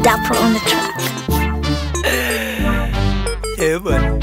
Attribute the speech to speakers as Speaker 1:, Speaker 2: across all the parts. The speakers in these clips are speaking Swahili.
Speaker 1: Dapper on the track.
Speaker 2: Eh, bwana.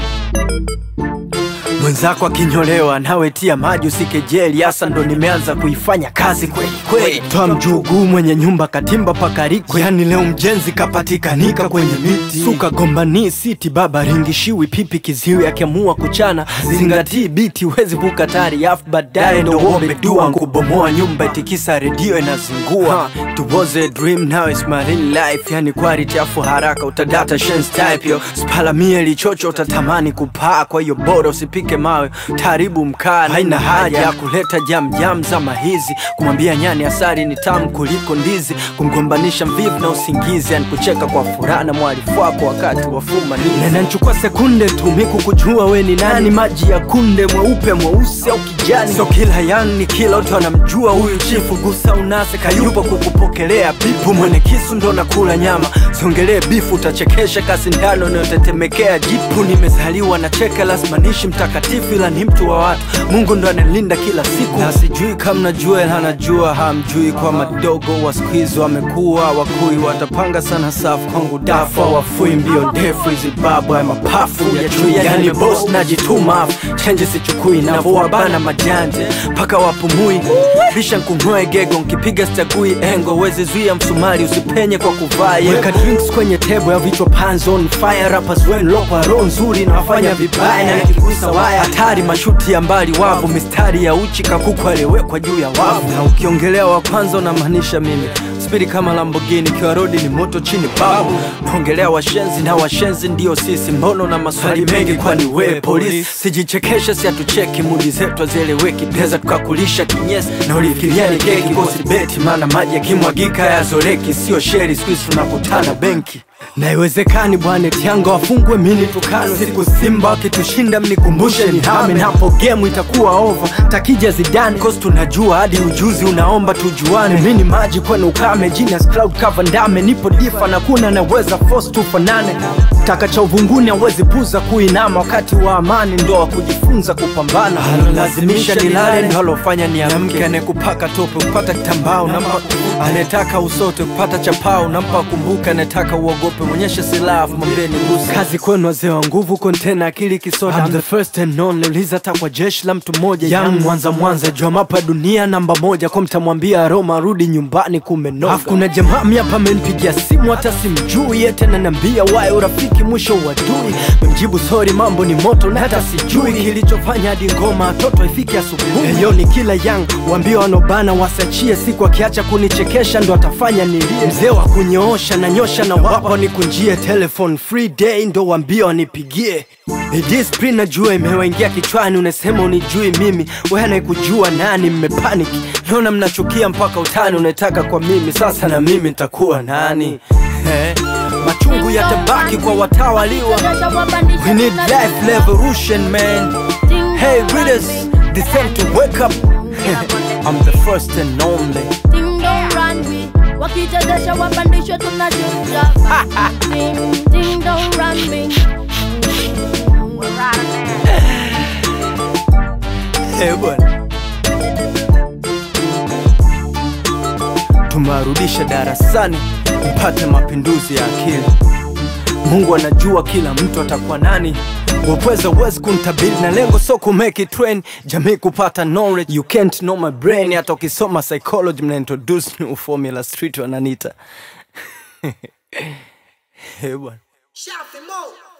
Speaker 2: Mwenzako akinyolewa nawe tia maji usikejeli, hasa ndo nimeanza kuifanya kazi kweli kweli. Toa mjuguu mwenye nyumba katimba pakariko, yani leo mjenzi kapatikanika kwenye miti. Suka gombani siti baba ringishiwi pipi kiziwi, akiamua kuchana zingatii biti, wezi vuka tari afu baadaye ndo uombe dua kubomoa nyumba itikisa redio inazingua. It was a dream now it's my real life, yani quality afu haraka utadata shen's type yo spalamie lichocho utatamani kupaa, kwa hiyo bora usipike mawe taribu mkaa. Haina haja ya kuleta jam jam zama hizi, kumwambia nyani asali ni tamu kuliko ndizi, kumgombanisha mvivu na usingizi, yani kucheka kwa furaha na mwalifu wako wakati wa fumanizi. Na inanichukua sekunde tu miku kujua we ni nani, maji ya kunde mweupe mweusi au kijani, so kila yani kila mtu anamjua huyu chifu, gusa unase kayupo kukupokelea bipu, mwene kisu ndo nakula nyama, siongelee bifu utachekesha kasi ndano inayotetemekea jipu. Nimezaliwa na cheka lasmanishi mtakatifu, ila ni mtu wa watu, Mungu ndo analinda kila siku, na sijui kama najua ila anajua hamjui, kwa madogo wa siku hizi wamekuwa wakui, watapanga sana safu kwangu dafa wafui mbio ndefu hizi babu ya mapafu ya chui, yani boss najituma afu chenje sichukui, navowabana majanje mpaka wapumui, bisha nkung'oe gego nkipiga stagui engo, wezi zuia msumari usipenye kwa kuvaa yengo. Weka drinks kwenye table ya vichwa pans on fire, rappers wenu lokwa roho nzuri na wafanya vibaya, na nikigusa waya hatari, mashuti ya mbali wavu, mistari ya uchi kakuku aliyewekwa juu ya wavu, na ukiongelea wa kwanza unamaanisha mimi spidi kama Lamborghini, kiwa rodi ni moto chini babu. Naongelea washenzi na washenzi ndio sisi, mbono na maswali mengi, kwani we polisi? Sijichekeshe, si hatucheki, mudi zetu hazieleweki, pesa tukakulisha kinyesi na ulifikiria ni keki, kosi beti, maana maji yakimwagika yazoleki, sio sheri, siku hizi tunakutana benki na iwezekani bwana tianga wafungwe mini tukano siku Simba wakitushinda mnikumbushe ni hame napo gemu itakuwa over takija Zidane cause tunajua hadi ujuzi unaomba tujuane mini maji kwenu ukame genius cloud cover ndame nipo difa na kuna naweza force tufanane taka cha uvunguni hawezi puza kuinama wakati wa amani ndo wa kujifunza kupambana analazimisha nilale ndo alofanya niamke anekupaka tope kupata kitambaa unampa anetaka usote kupata chapaa unampa kumbuka anetaka uogope mwonyeshe silaha afu mwambie ni gusa kazi kwenu wazee wa nguvu kontena akili kisoda I'm the first and only uliza hata kwa jeshi la mtu mmoja young mwanza mwanza jua mapa dunia namba moja kwa mtamwambia Roma rudi nyumbani kumenoga afu kuna jamaa miapa amenipigia simu hata simjui yeye tena nambia wae urafiki mwisho uadui memjibu sorry mambo ni moto na hata sijui kilichofanya hadi ngoma toto ifike asubuhi Eyo ni kila young waambie wanobana wasachie siku akiacha kunichekesha ndo atafanya nilie mzee wa kunyoosha na nyosha na wapa nikunjie telephone free day ndo waambie wanipigie Dispri najua imewaingia kichwani, unasema unijui mimi, wewe anayekujua nani? Mmepaniki, naona mnachukia mpaka utani unataka kwa mimi, sasa na mimi nitakuwa nani? Eh, machungu yatabaki kwa watawaliwa. We need life revolution man. Hey readers, descend to wake up. I'm the first and only.
Speaker 3: Ding dong runway wakichezesha wapandishwe tunashuka Ding ding dong runway
Speaker 2: Eh, bwana. Tumewarudisha darasani mpate mapinduzi ya akili. Mungu anajua kila mtu atakuwa nani. Wapweza uwezi kuntabiri na lengo so ku make it trend, jamii kupata knowledge. You can't know my brain. Hata ukisoma psychology mna introduce new formula street wananita. Eh, bwana.
Speaker 4: Shout them out.